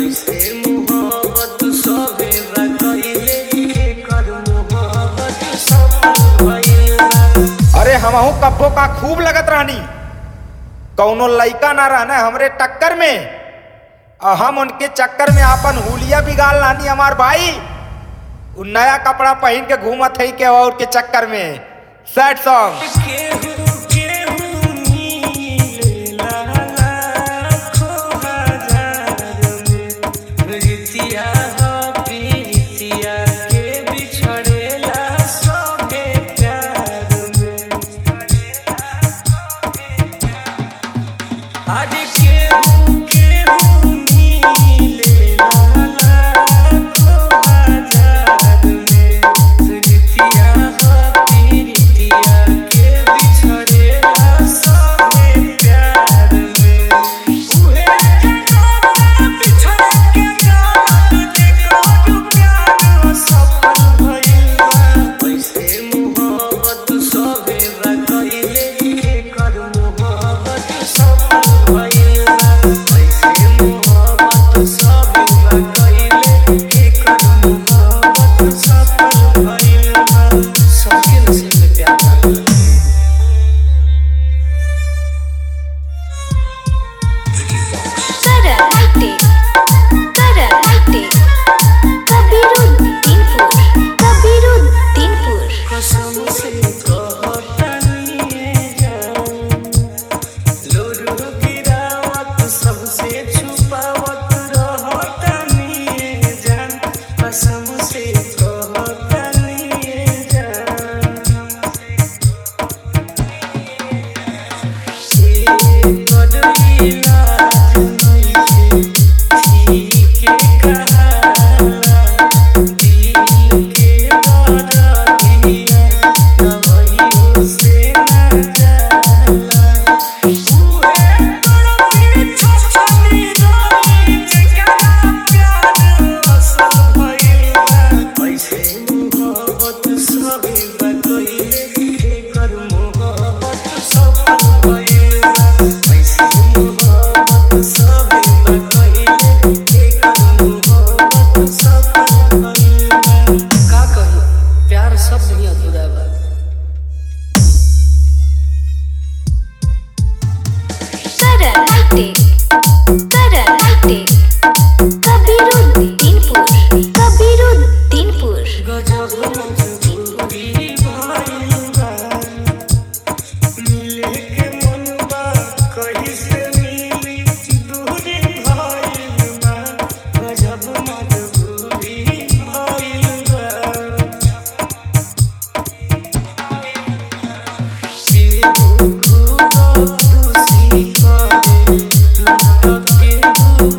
ऐसे मोहब्बत सभे कइले एकर मोहब्बत सफल भइल अरे हमहू कब्बो का खूब लगत रहनी कौनो लइका ना रहना हमरे टक्कर में और हम उनके चक्कर में आपन हुलिया बिगाड़ लानी हमार भाई उ नया कपड़ा पहन के घूमत है के और के चक्कर में सैड सॉन्ग केहू केहू मिलेला लाखों हजार में रीतिया हो प्रीतिया के बिछड़ेला सभे प्यार में आज केहू केहू मिलेला लाखों हजार में रीतिया हो प्रीतिया के बिछड़ेला सभे प्यार में उहे जगह बिछड़ के जात जेकर प्यार सफल भइल बा ऐसे मोहब्बत सभे कइले एकर मोहब्बत सफल भइल बा ऐसे मोहब्बत सभे कइले एकर मोहब्बत सफल भइल बा सबके नसीब में प्यार बा Caracate, Caracate, Kabiruddinpur, Kabiruddinpur. कसम से कहतनी जान लोरू गिरावत सबसे छुपावत रहतनी जान कसम से कहतनी जान ए कदरी लाज नइखे ठीके कहाला दिल के दरदिया दवाइयों से न जाला उहे तड़पी छोछनी रही जेकरा प्यार असल भइल बा ऐसे मोहब्बत सभी कइले एकर मोहब्बत सफल भइल बा ऐसे मोहब्बत सभी कइले एकर मोहब्बत सफल भइल बा का कही प्यार सब नहीं अधूरा बा Caracate, Caracate, Kabiruddinpur, Kabiruddinpur. गजब मजबूरी भइल बा मिले के मन बा कहीं से मिली दूरी भइल बा गजब मजबूरी भइल बा केहू खुदा खुशी करे नाटक केहू